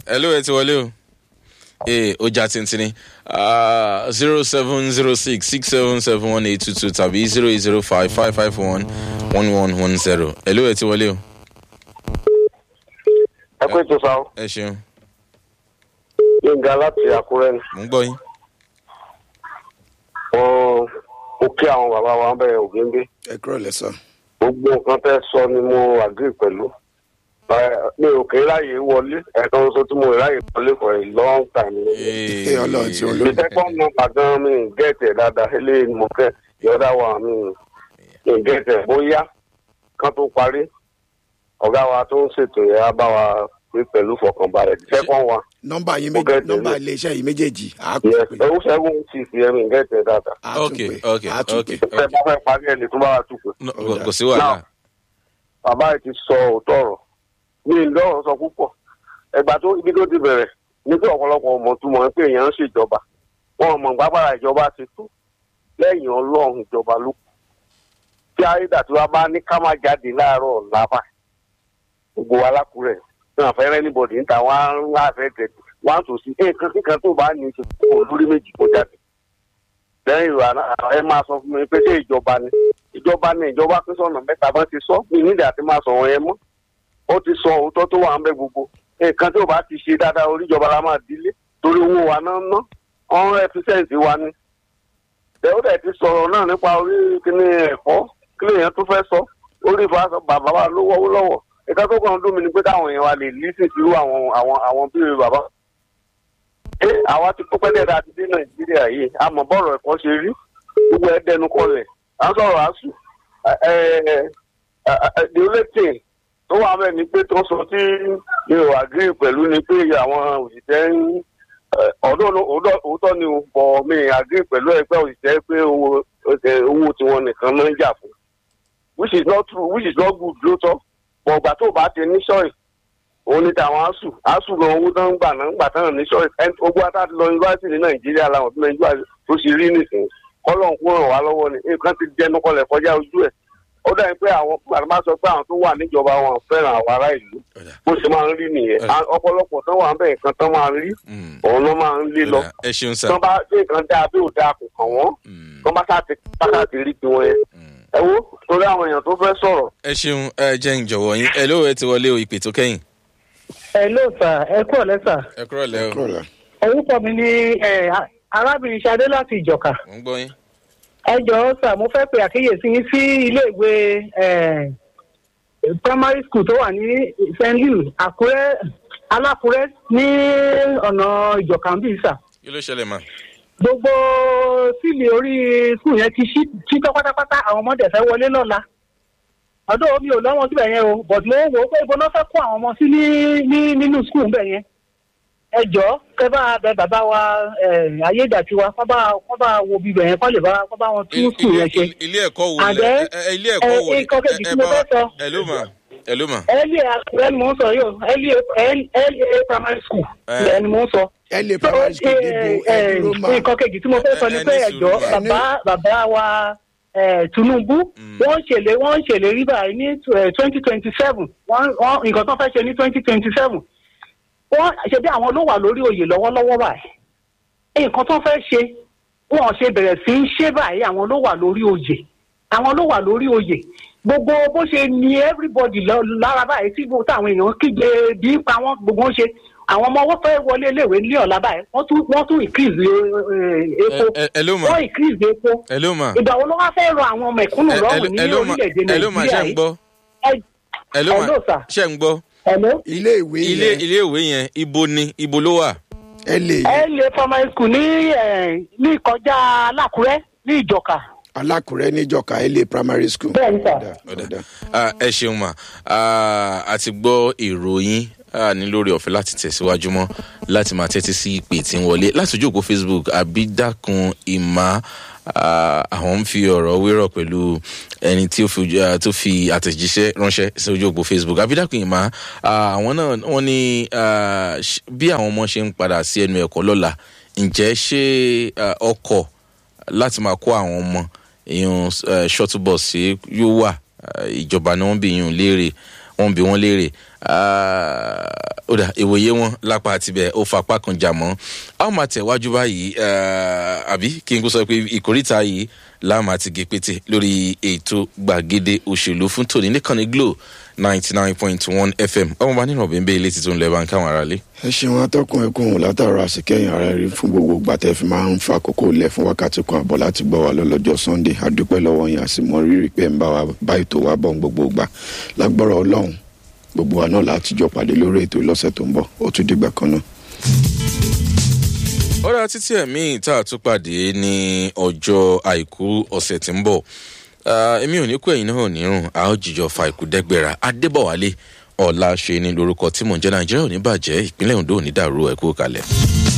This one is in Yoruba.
hello ẹ ti wọlé o ee ó já tìǹtìǹ zero seven zero six six seven seven one eight two two tàbí zero eight zero five five five one one one one zero hello ẹ ti wọlé o ẹ pé tó sáà ẹ ṣeun gbẹngà láti àkúrẹ́ ni mò ń gbọ́ yín wọn ó kí àwọn bàbá wa ń bẹ̀rẹ̀ ògéńdé ẹ kúrò lẹ́sọ̀. gbogbo nǹkan tẹ́ sọ ni mo agree pẹ̀lú Ẹ, mi ò kí ráyè wọlé ẹ̀kan oṣù tí mo ráyè wọlé for a long time ni. ẹ ọlọ́run tí òun ló the second number gan mi ń gẹ̀tẹ̀ dáadáa eléyìí ni mo kẹ́ the other one mi ń gẹ̀tẹ̀ bóyá kan tó parí ọ̀gá wa tó ń ṣètò yẹn á bá wa pé pẹ̀lú fọkànbalẹ̀ the second one nọ́mbà yín Mo méjì gẹ̀tẹ̀ nọ́mbà ní. iléeṣẹ́ yìí méjèèjì á tún yes pè ẹ̀wù seven six yẹn mi ń gẹ̀tẹ̀ dáadáa á tún ok pè ok á tún ok pè. ẹ bá fẹ́ parí ẹ̀ lè tún bá wa tù pé. No, kò- kò sí wàhálà bàbá yìí ti sọ òótọ́ ọ̀rọ̀ mi ì lọ́rọ̀ sọ púpọ̀ ẹgbà tó ibi tó ti bẹ̀rẹ̀ ní pé ọ̀pọ̀lọpọ̀ ọmọ tó mọ̀ pé èèyàn ń ṣèjọba wọn ò mọ̀ gbàgbára ìjọba ti tó lẹ́yìn ọlọ́run ìjọba ló kù tí ayédàtiwa bá ní ká má jáde láàárọ̀ ọ̀la bá gbogbo wa lákùrẹ̀ náà fẹ́rẹ́ níbọ̀dì níta wọn á ń wá fẹ́ tẹ̀ wọn á tò sí nǹkan kíkan tó bá ní í ṣe kó lórí méjì kó jáde lẹ́yìn ìwà náà ẹ máa sọ fún mi pé ṣé ìjọba ni ìjọba ni ìjọba pín sọ̀nà mẹ́ta bá ti sọ mi nídìí àti máa sọ̀rọ̀ yẹn mọ́ ó ti sọ òótọ́ tó wà ń bẹ gbogbo nǹkan tí ò bá ti ṣe dáadáa oríjọba la máa dílé torí owó wa náà ná ọ̀hún ẹ̀fíṣẹ́ǹsì wa ni ó dẹ̀ ti sọ̀rọ̀ náà nípa orí kíní ẹ̀kọ́ kí lèèyàn tó fẹ́ sọ orí ìfọwọ́sọ bàbá wa ló wọ́wọ́ lọ́wọ́ nǹkan tó kàn ń dùn mí ni pé káwọn èèyàn wa lè lísìn sí irú àwọn àwọn àwọn bíi bàbá ẹ àwa ti kó pẹ́lẹ́ dáa ti dé nàìjíríà yìí àmọ́ bọ́ọ̀rọ̀ ẹ̀kọ́ ṣe rí gbogbo ẹ̀ dẹnu kọlẹ̀ à ń sọ̀rọ̀ àṣù the only thing tó wà mẹ́rin ni pé tó sọ tí mi ò agree pẹ̀lú ni pé àwọn òṣìṣẹ́ ń ọ̀dọ́ òótọ́ ni o bọ̀ mi agree pẹ̀lú ẹgbẹ́ òṣìṣẹ́ pé owó owó tiwọn nìkan náà ń jà fún which is not true which is not good lóòótọ́ bọ̀ ọ̀gbà tó bá ti ní ṣọ́ọ̀ì òun ní tàwọn asù asù gan owó tó ń gbà náà ń gbà tán ní ṣọ́ọ̀ì ogun ata ti lọ yunifásitì ní nàìjíríà làwọn tó nàìjíríà tó ṣe rí nìsín kọ́lọ̀ ń kó ràn wá lọ́wọ́ ni nǹkan ti jẹnu kọlẹ̀ kọjá ojú ẹ̀ ó dà pé àwọn gbàdúrà sọ pé àwọn tó wà níjọba wọn fẹ́ràn àwọn ará ìlú bó ṣe máa ń rí nìyẹn ọ̀pọ̀lọpọ̀ tán wà ń bẹ̀ nǹkan tán máa ń rí òun ló máa ń lé lọ ẹ ṣeun sá tán bá ṣe nǹkan dáa bí ò dáa kò kàn wọ́n tán bá sáà ti rí tiwọn yẹn ẹ wo torí àwọn èèyàn tó fẹ́ sọ̀rọ̀ ẹ ṣeun ẹ jẹ́ ń jọ̀wọ́ yín ẹ ló ẹ ti wọlé o ìpè tó kẹ́yìn. ẹ ló sà ẹ kúrò lẹ́sà ẹ kúrò lẹ́ o kúrò lẹ́. orúkọ mi ni ẹ, arábìnrin Ṣadé láti ìjọka mò ń gbọ́ yín. ẹ jọ̀ọ́ sà mo fẹ́ pe àkíyèsí yín sí iléèwé ẹ, primary school tó wà ní st louis àkúrẹ́ alákúrẹ́ ní ọ̀nà ìjọka ń bí sà kí ló ṣẹlẹ̀ mà. gbogbo sílì orí skul yẹn ti ṣí ṣí tán pátápátá àwọn ọmọdé fẹ́ wọlé lọ́la ọdún omi ò lọ́wọ́ síbẹ̀ yẹn o but mo wò ó pé ibo náà fẹ́ kó àwọn ọmọ sí ní ní nínú skul bẹ̀ yẹn ẹ jọ kẹ bá bẹ bàbá wa ayédàtiwa kọ́ bá kọ́ bá wo bíbẹ̀ yẹn kọ́ lè bá kọ́ bá wọn tún skul yẹn ṣe ilé ẹ̀kọ́ wo And lẹ then, ẹ- ẹ- ilé ẹ̀kọ́ wo ẹ- nǹkan kejì tí mo fẹ́ sọ. ẹ ló mà ẹ ló mà. ẹlẹ́ àkùrẹ́ ni mò ń sọ yìí o ẹlẹ́ primary school Eh. ẹ̀ ni mò ń sọ ẹ lè primary school níbo ẹ dúró mà nǹkan kejì tí mo fẹ́ sọ ni Ẹ- ẹ pé ní ẹ̀jọ́ sùúrù mà. bàbá bàbá wa eh, Tinubu wọ́n ṣèlè wọ́n ṣèlérí báyìí ní twenty twenty seven wọ́n nǹkan tó fẹ́ ṣe ní twenty twenty seven wọ́n ṣe bí àwọn ló wà lórí oyè lọ́wọ́lọ́wọ́ báyìí nǹkan tó fẹ́ ṣe wọ́n ṣe bẹ̀rẹ̀ sí í ṣe báyìí àwọn ló wà lórí oyè àwọn ló wà lórí oyè gbogbo bó ṣe ní everybody lọ- lára báyìí tí gbogbo táwọn èèyàn kígbe bí ń pa wọn gbogbo ń ṣe àwọn ọmọ wọn fẹ́ wọlé iléèwé ní ọ̀la báyìí wọ́n tún wọ́n tún increase eh, epo ẹ- ẹ- ẹ ló mà wọ́n increase epo ẹ ló mà ìgbà wo ló wá fẹ́ rọ àwọn mẹ̀kúnnù ẹ- ẹ lọ́rùn ló- ní ẹ ló mà orílẹ̀-èdè ẹ ló mà ṣe nàìjíríà ń yìí gbọ́ Ẹ- ẹ ló mà Hello, sir. ṣe ń gbọ́ Hello? ilé ìwé ilé yẹn ilé ìwé yẹn ibo ni ibo ló wà. ẹ lè ẹ lè primary school ní eh, ní kọjá alákùrẹ́ ní ìjọka alákùrẹ́ níjọka ẹ lè primary school. bẹ́ẹ̀ ni sà. Ọ̀dà, ọ̀dà. Ah, ẹ ṣeun mà Ah, a ti gbọ́ ìròyìn ah, ní lórí ọ̀fẹ́ láti tẹ̀síwájú mọ́ láti máa tẹ́tí sí ìpè tí ń wọlé láti ojú òpó facebook àbídàkùn ìmá ah, àwọn ń fi ọ̀rọ̀ wérọ̀ pẹ̀lú ẹni tí ó fi ojú- ah, tó fi àtẹ̀jíṣẹ́ ránṣẹ́ sí ojú òpó facebook àbídàkùn ìmá ah, àwọn náà wọ́n ní ah, ṣ- bí àwọn ọmọ ṣe ń padà sí ẹnu ẹ̀kọ́ lọ́la ǹjẹ́ ṣé ah, ọkọ̀ láti máa kó àwọn ọmọ èèyàn uh, shuttle bus sí yóò wà uh, ìjọba ni wọ́n bí yín léèrè wọ́n bí wọ́n léèrè uh, ó dà ìwòye wọn lápá àtibẹ̀ ó fapá kan jà mọ́ a ó máa tẹ̀wájú báyìí eh, àbí kí n kó sọ pé ìkórìtà yìí láàmú àti gèpètè lórí ètò gbàgede òṣèlú fún tòní nìkànnì glo ninety nine point one fm ọmọọba nínú ọ̀bẹ̀ ń bẹ́ ilé títún lẹ́ẹ̀ bá ń káwọn aráalé. ẹ ṣeun atọ́kùn ẹkùn òun látàrọ àsìkẹ́yìn ara rí fún gbogbo gbàtẹ́ fi máa ń fa àkókò lẹ̀ fún wákàtí kan àbọ̀ láti gbọ́ wa lọ́lọ́jọ́ sunday adúpẹ́ lọ́wọ́ yẹn àsìmọ́ rírì pé ń bá wa bá ètò wa bọ̀ gbogbo gbà lágbọ́rọ̀ ọlọ́run gbogbo wa náà láti jọ pàdé lórí ètò lọ́sẹ̀ tó ń bọ̀ ó tún dìgbà kan náà. ọ̀rọ̀ títí ẹ̀mí tá a tún pàdé ní ọjọ́ àìkú ọ̀sẹ̀ tí ń bọ̀ Ah, èmi ò ní kú ẹ̀yin náà ò ní rùn a ó jìjọ fa ìkú dẹ́gbẹ̀rà adébọ̀wálé ọ̀la ṣe ni lórúkọ tí mò ń jẹ́ nàìjíríà ò ní bàjẹ́ ìpínlẹ̀ ondo ò ní dàrú ẹ̀kú kalẹ̀.